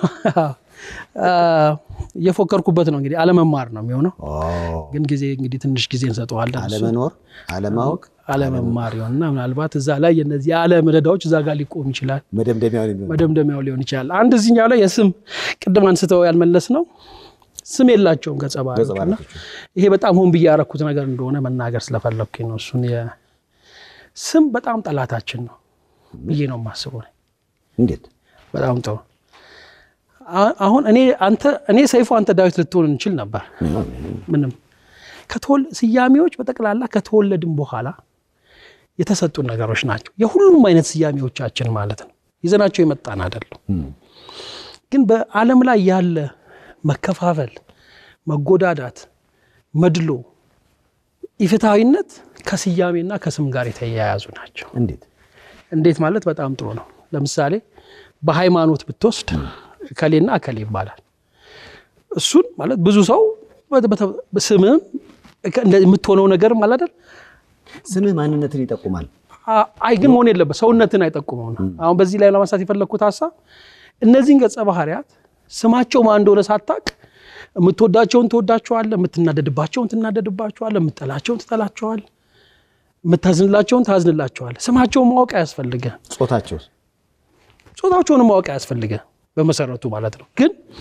S2: እየፎከርኩበት ነው እንግዲህ አለመማር ነው የሚሆነው።
S1: ኦ፣
S2: ግን ጊዜ እንግዲህ ትንሽ ጊዜ እንሰጠዋለን። እሱ
S1: አለመኖር፣ አለማወቅ
S2: አለመማር ይሆንና ምናልባት እዛ ላይ የነዚህ የዓለም ረዳዎች እዛ ጋር ሊቆም ይችላል።
S1: መደምደሚያውን የሚሆን
S2: መደምደሚያው ሊሆን ይችላል። አንድ እዚህኛው ላይ የስም ቅድም አንስተው ያልመለስ ነው ስም የላቸውም ገጸ ባህሪዎቹ እና
S1: ባህሪዎቹ።
S2: ይሄ በጣም ሆን ብዬ ያረኩት ነገር እንደሆነ መናገር ስለፈለግኩኝ ነው። እሱን የ- ስም በጣም ጠላታችን ነው ብዬ ነው የማስበው። እኔ።
S1: እንዴት
S2: በጣም ጥሩ አ- አሁን እኔ አንተ እኔ ሰይፉ አንተ ዳዊት ልትሆን እንችል ነበር። ምንም ከተወል- ስያሜዎች በጠቅላላ ከተወለድን በኋላ የተሰጡን ነገሮች ናቸው። የሁሉም አይነት ስያሜዎቻችን ማለት ነው። ይዘናቸው የመጣን አይደለም። ግን በዓለም ላይ ያለ መከፋፈል፣ መጎዳዳት፣ መድሎ፣ ኢፍትሐዊነት ከስያሜና ከስም ጋር የተያያዙ ናቸው።
S1: እንዴት
S2: እንዴት ማለት በጣም ጥሩ ነው። ለምሳሌ በሃይማኖት ብትወስድ እከሌና እከሌ ይባላል። እሱን ማለት ብዙ ሰው በተ- በተ- ስምም እከ- እንደ- የምትሆነው ነገርም አለ አይደል?
S1: ስምህ ማንነትን ይጠቁማል።
S2: አ- አይ ግን መሆን የለበት ሰውነትን አይጠቁመው ነው። አሁን በዚህ ላይ ለማንሳት የፈለግኩት ሀሳብ እነዚህን ገጸ ባህሪያት ስማቸው ማን እንደሆነ ሳታቅ የምትወዳቸውን ትወዳቸዋለህ፣ የምትናደድባቸውን ትናደድባቸዋለህ፣ የምትጠላቸውን ትጠላቸዋለህ፣ የምታዝንላቸውን ታዝንላቸዋለህ። ስማቸውን ማወቅ አያስፈልግህ።
S1: ጾታቸው
S2: ጾታቸውንም ማወቅ አያስፈልግህ በመሰረቱ ማለት ነው። ግን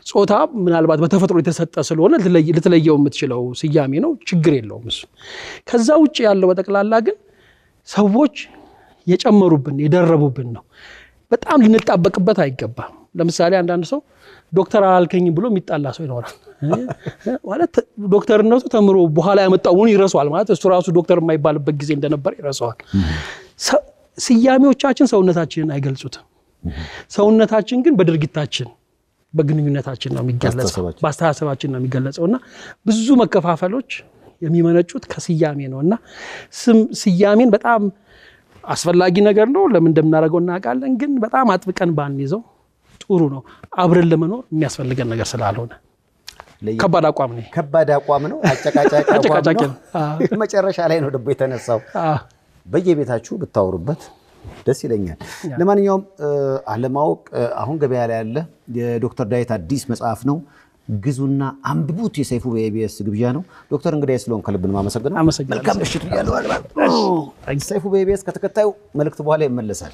S2: ጾታ ምናልባት በተፈጥሮ የተሰጠ ስለሆነ ልትለየው የምትችለው ስያሜ ነው፣ ችግር የለውም እሱ። ከዛ ውጭ ያለው በጠቅላላ ግን ሰዎች የጨመሩብን የደረቡብን ነው። በጣም ልንጣበቅበት አይገባም። ለምሳሌ አንዳንድ ሰው ዶክተር አላልከኝም ብሎ የሚጣላ ሰው ይኖራል። ማለት ዶክተርነቱ ተምሮ በኋላ ያመጣውን ይረሷል። ማለት እሱ ራሱ ዶክተር የማይባልበት ጊዜ እንደነበረ ይረሰዋል። ስያሜዎቻችን ሰውነታችንን አይገልጹትም። ሰውነታችን ግን በድርጊታችን በግንኙነታችን ነው የሚገለጸው፣ በአስተሳሰባችን ነው የሚገለጸው እና ብዙ መከፋፈሎች የሚመነጩት ከስያሜ ነው እና ስያሜን በጣም አስፈላጊ ነገር ነው። ለምን እንደምናደርገው እናውቃለን። ግን በጣም አጥብቀን ባንይዘው ጥሩ ነው። አብረን ለመኖር የሚያስፈልገን ነገር ስላልሆነ ከባድ አቋም ነው።
S1: ከባድ አቋም ነው። አጨቃጫቂ
S2: አጨቃጫቂ
S1: አቋም ነው። መጨረሻ ላይ ነው ደግሞ የተነሳው። በየቤታችሁ ብታወሩበት ደስ ይለኛል። ለማንኛውም አለማወቅ አሁን ገበያ ላይ ያለ የዶክተር ዳዊት አዲስ መጽሐፍ ነው። ግዙና አንብቡት። የሰይፉ በኢቢኤስ ግብዣ ነው። ዶክተር እንግዳዬ ስለሆን ከልብ ነው የማመሰግነው።
S2: አመሰግናለሁ።
S1: መልካም ምሽት ብያለሁ። ሰይፉ በኢቢኤስ ከተከታዩ መልእክት በኋላ ይመለሳል።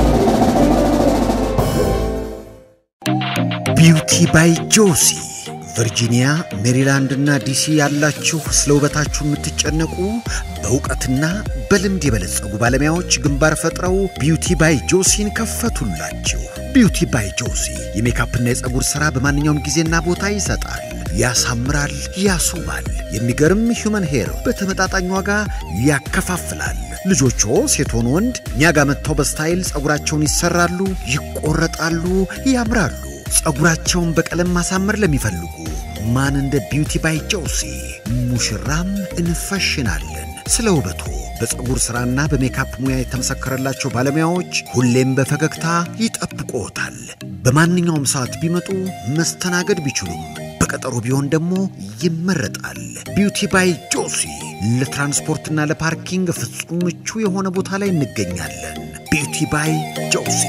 S3: ቢውቲ ባይ ጆሲ ቨርጂኒያ፣ ሜሪላንድ እና ዲሲ ያላችሁ ስለ ውበታችሁ የምትጨነቁ በእውቀትና በልምድ የበለጸጉ ባለሙያዎች ግንባር ፈጥረው ቢውቲ ባይ ጆሲን ከፈቱላችሁ። ቢውቲ ባይ ጆሲ የሜካፕና የፀጉር ሥራ በማንኛውም ጊዜና ቦታ ይሰጣል፣ ያሳምራል፣ ያስውባል። የሚገርም ሂውመን ሄር በተመጣጣኝ ዋጋ ያከፋፍላል። ልጆቹ ሴት ሆኑ ወንድ እኛ ጋር መጥተው በስታይል ፀጉራቸውን ይሰራሉ፣ ይቆረጣሉ፣ ያምራሉ። ፀጉራቸውን በቀለም ማሳመር ለሚፈልጉ ማን እንደ ቢውቲ ባይ ጆሲ ሙሽራም እንፈሽናለን። ስለ ውበቱ በፀጉር ሥራና በሜካፕ ሙያ የተመሰከረላቸው ባለሙያዎች ሁሌም በፈገግታ ይጠብቅዎታል። በማንኛውም ሰዓት ቢመጡ መስተናገድ ቢችሉም በቀጠሮ ቢሆን ደግሞ ይመረጣል። ቢውቲ ባይ ጆሲ ለትራንስፖርትና ለፓርኪንግ ፍጹም ምቹ የሆነ ቦታ ላይ እንገኛለን። ቢውቲ ባይ ጆሲ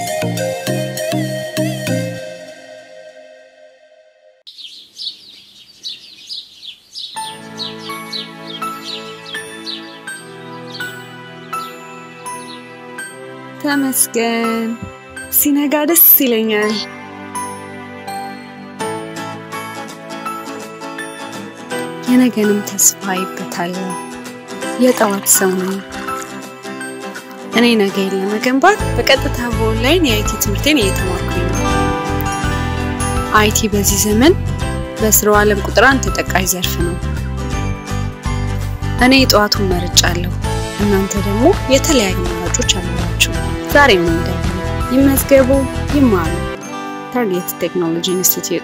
S4: ተመስገን ሲነጋ ደስ ይለኛል። የነገንም ተስፋ ይበታለሁ። የጠዋት ሰው ነኝ። እኔ ነገን ለመገንባት በቀጥታ በኦንላይን የአይቲ ትምህርቴን እየተማርኩኝ ነው። አይቲ በዚህ ዘመን በስራው ዓለም ቁጥር አንድ ተጠቃሽ ዘርፍ ነው። እኔ የጠዋቱን መርጫለሁ። እናንተ ደግሞ የተለያዩ አማራጮች አሏችሁ። ዛሬ ምን እንደሆነ ይመዝገቡ፣ ይማሩ። ታርጌት ቴክኖሎጂ ኢንስቲትዩት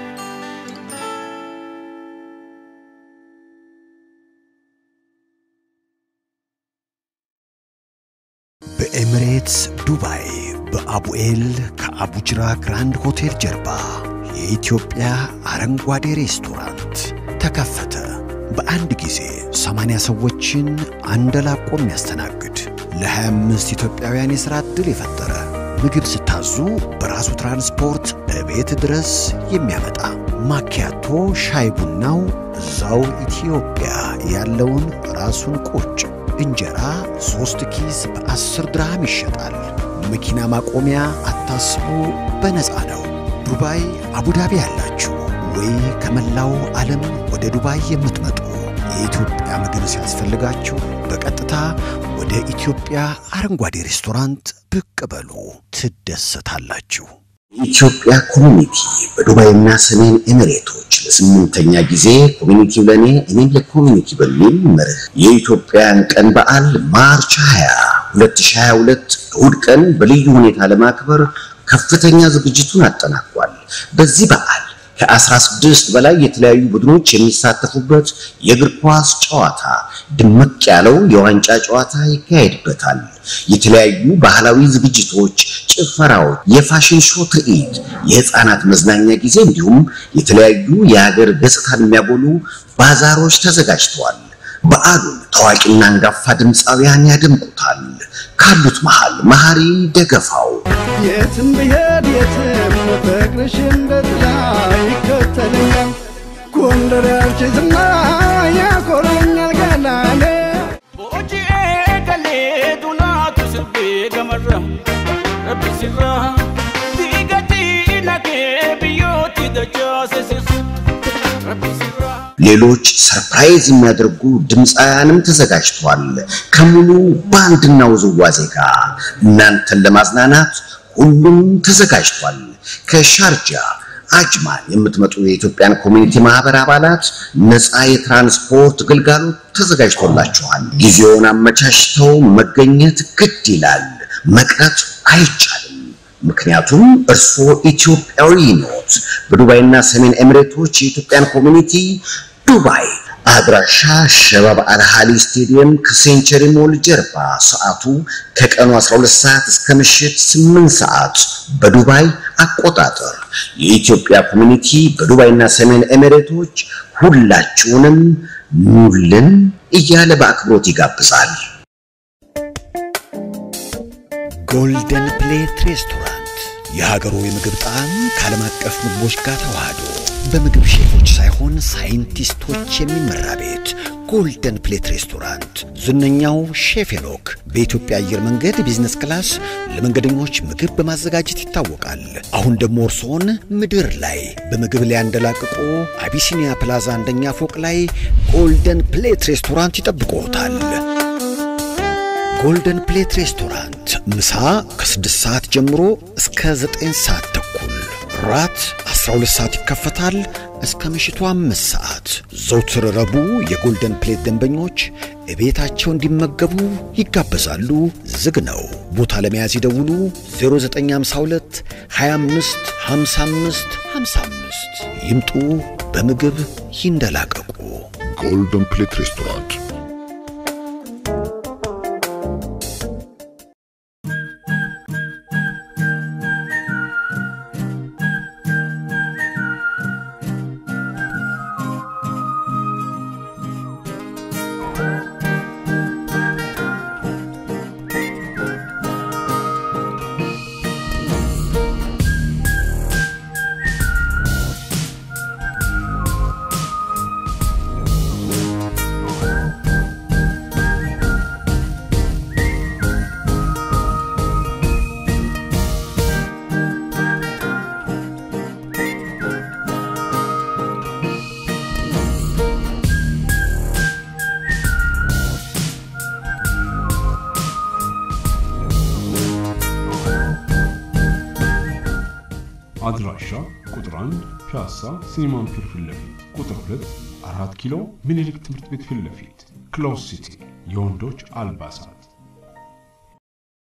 S3: በኤሚሬትስ ዱባይ በአቡኤል ከአቡጅራ ግራንድ ሆቴል ጀርባ የኢትዮጵያ አረንጓዴ ሬስቶራንት ተከፈተ። በአንድ ጊዜ 80 ሰዎችን አንደላቆ የሚያስተናግድ ለ25 ኢትዮጵያውያን የሥራ ዕድል የፈጠረ ምግብ ስታዙ በራሱ ትራንስፖርት እቤት ድረስ የሚያመጣ ማኪያቶ ሻይ ቡናው እዛው ኢትዮጵያ ያለውን ራሱን ቁጭ እንጀራ ሦስት ኪስ በአስር ድርሃም ይሸጣል። መኪና ማቆሚያ አታስቡ፣ በነፃ ነው። ዱባይ አቡዳቢ ያላችሁ ወይ ከመላው ዓለም ወደ ዱባይ የምትመጡ የኢትዮጵያ ምግብ ሲያስፈልጋችሁ በቀጥታ ወደ ኢትዮጵያ አረንጓዴ ሬስቶራንት ብቅ በሉ፣ ትደሰታላችሁ።
S5: የኢትዮጵያ ኮሚኒቲ በዱባይና ሰሜን ኤሚሬቶች ለስምንተኛ ጊዜ ኮሚኒቲው ለእኔ እኔም ለኮሚኒቲ በሚል መርህ የኢትዮጵያን ቀን በዓል ማርች 20 2022 እሁድ ቀን በልዩ ሁኔታ ለማክበር ከፍተኛ ዝግጅቱን አጠናቋል። በዚህ በዓል ከ16 በላይ የተለያዩ ቡድኖች የሚሳተፉበት የእግር ኳስ ጨዋታ፣ ድምቅ ያለው የዋንጫ ጨዋታ ይካሄድበታል። የተለያዩ ባህላዊ ዝግጅቶች፣ ጭፈራዎች፣ የፋሽን ሾው ትርኢት፣ የህፃናት መዝናኛ ጊዜ እንዲሁም የተለያዩ የሀገር ገጽታን የሚያጎሉ ባዛሮች ተዘጋጅተዋል። በዓሉን ታዋቂና አንጋፋ ድምፃውያን ያደምቁታል። ካሉት መሃል መሐሪ ደገፋው
S6: የትም ብሄድ የትም ፍቅርሽ እንደ ጥላ ይከተለኛል። ጎንደር ያልችትና ያኮረኛል ገላለ
S7: Booji'ee galee dunaatu sirbee gamarra rabbi sirraa diigatii nagee biyyooti dachaase sirsu
S5: ሌሎች ሰርፕራይዝ የሚያደርጉ ድምፃውያንም ተዘጋጅቷል። ከሙሉ ባንድና ውዝዋዜ ጋር እናንተን ለማዝናናት ሁሉም ተዘጋጅቷል። ከሻርጃ አጅማን የምትመጡ የኢትዮጵያን ኮሚኒቲ ማህበር አባላት ነፃ የትራንስፖርት ግልጋሎት ተዘጋጅቶላችኋል። ጊዜውን አመቻችተው መገኘት ግድ ይላል። መቅረት አይቻልም። ምክንያቱም እርስዎ ኢትዮጵያዊ ኖት። በዱባይና ሰሜን ኤሚሬቶች የኢትዮጵያን ኮሚኒቲ ዱባይ አድራሻ ሸባብ አልሃሊ ስቴዲየም ከሴንቸሪ ሞል ጀርባ፣ ሰዓቱ ከቀኑ 12 ሰዓት እስከ ምሽት 8 ሰዓት በዱባይ አቆጣጠር። የኢትዮጵያ ኮሚኒቲ በዱባይና ሰሜን ኤሚሬቶች ሁላችሁንም ኑልን እያለ በአክብሮት ይጋብዛል።
S3: ጎልደን ፕሌት ሬስቶራንት የሀገሩ የምግብ ጣዕም ከዓለም አቀፍ ምግቦች ጋር ተዋህዶ በምግብ ሼፎች ሳይሆን ሳይንቲስቶች የሚመራ ቤት ጎልደን ፕሌት ሬስቶራንት ዝነኛው ሼፍ ሄኖክ በኢትዮጵያ አየር መንገድ ቢዝነስ ክላስ ለመንገደኞች ምግብ በማዘጋጀት ይታወቃል። አሁን ደግሞ እርስዎን ምድር ላይ በምግብ ሊያንደላቅቁ አቢሲኒያ ፕላዛ አንደኛ ፎቅ ላይ ጎልደን ፕሌት ሬስቶራንት ይጠብቅዎታል። ጎልደን ፕሌት ሬስቶራንት ምሳ ከ6 ሰዓት ጀምሮ እስከ 9 ሰዓት ተኩል፣ ራት 12 ሰዓት ይከፈታል እስከ ምሽቱ 5 ሰዓት። ዘውትር ረቡዕ የጎልደን ፕሌት ደንበኞች እቤታቸው እንዲመገቡ ይጋበዛሉ። ዝግ ነው። ቦታ ለመያዝ ይደውሉ 0952 25 55 55 ይምጡ። በምግብ ይንደላቀቁ።
S8: ጎልደን ፕሌት ሬስቶራንት
S9: አድራሻ ቁጥር 1 ፒያሳ ሲኒማን ፒር ፊት ለፊት፣ ቁጥር 2 አራት ኪሎ ምኒልክ ትምህርት ቤት ፊት ለፊት፣ ክሎዝ ሲቲ የወንዶች አልባሳት